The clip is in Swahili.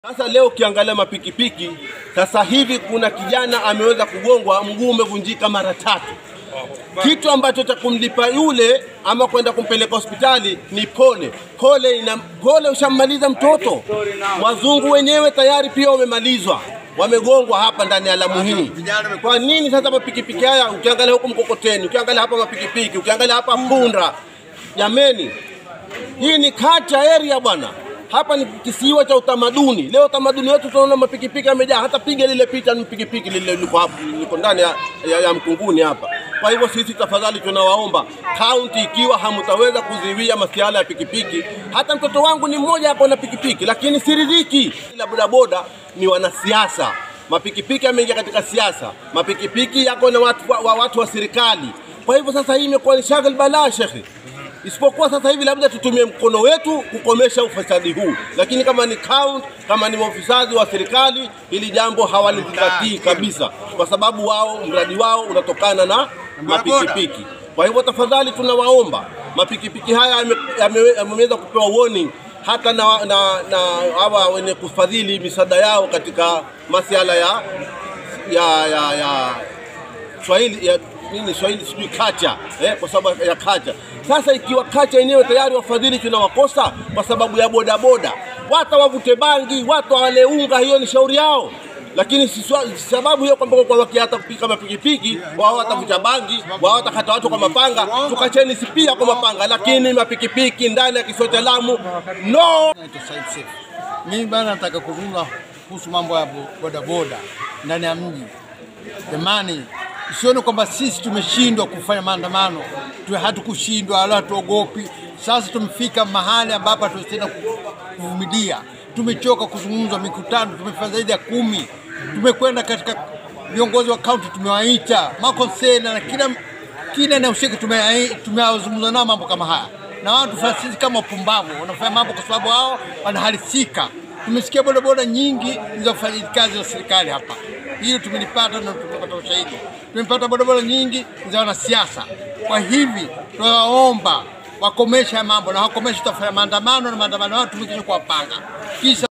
Sasa leo ukiangalia mapikipiki sasa hivi kuna kijana ameweza kugongwa, mguu umevunjika mara tatu. Kitu ambacho cha kumlipa yule ama kwenda kumpeleka hospitali ni pole. Pole ina pole, ushammaliza mtoto. Wazungu wenyewe tayari pia wamemalizwa, wamegongwa hapa ndani ya Lamu hii. Kwa nini sasa mapikipiki haya, ukiangalia huku Mkokoteni, ukiangalia hapa mapikipiki, ukiangalia hapa Punda, jameni, hii ni kacha area bwana. Hapa ni kisiwa cha utamaduni. Leo utamaduni wetu tunaona mapikipiki yamejaa, hata piga lile picha ni pikipiki lile liko hapo liko ndani ya, ya, ya Mkunguni hapa. Kwa hivyo sisi tafadhali tunawaomba kaunti, ikiwa hamtaweza kuziwia masuala ya pikipiki, hata mtoto wangu ni mmoja hapo na pikipiki, lakini siridhiki. Ila bodaboda ni wanasiasa, mapikipiki yameingia katika siasa, mapikipiki yako na watu wa, wa, watu wa serikali. Kwa hivyo sasa hii imekuwa ni shaghal balaa shekhi isipokuwa sasa hivi labda tutumie mkono wetu kukomesha ufisadi huu, lakini kama ni count, kama ni maofisadi wa serikali, hili jambo hawalizingatii kabisa, kwa sababu wao mradi wao unatokana na mapikipiki. Kwa hivyo tafadhali, tunawaomba mapikipiki haya yame- yame- yameweza kupewa warning hata na, na, na hawa wenye kufadhili misaada yao katika masuala ya ya, ya, ya Swahili ya nini Swahili sijui kacha eh, kwa sababu ya kacha. Sasa ikiwa kacha yenyewe tayari wafadhili tunawakosa kwa sababu ya bodaboda, wata wavute bangi, watu wale unga, hiyo ni shauri yao, lakini si swa- si sababu hiyo kwamba kwa wakiata kupika mapikipiki wao watavuta bangi, wao watakata watu kwa mapanga. Tukacheni si pia kwa mapanga, lakini mapikipiki ndani ya kisiwa cha Lamu no. Naitwa Said Seif. Mimi bana nataka kuzungumza kuhusu mambo ya bo- bodaboda ndani ya mji. Jamani, usione kwamba sisi tumeshindwa kufanya maandamano, tu hatukushindwa wala hatuogopi. Sasa tumefika mahali ambapo tunatenda kuvumilia. Tumechoka kuzungumza mikutano, tumefanya zaidi ya kumi. Tumekwenda katika viongozi wa kaunti, tumewaita makonsena na kila kila inahusika, tume- tumewazungumza nao mambo kama haya, na watu sisi kama wapumbavu wanafanya mambo kwa sababu wao wanaharisika. Tumesikia bodaboda nyingi za kufanya kazi za serikali hapa, hilo tumelipata na tumepata ushahidi. Tumepata bodaboda nyingi za wanasiasa. Kwa hivi tunawaomba wakomesha haya mambo, na wakomesha, tutafanya maandamano na maandamano hayo tumekisha kuwapanga kisha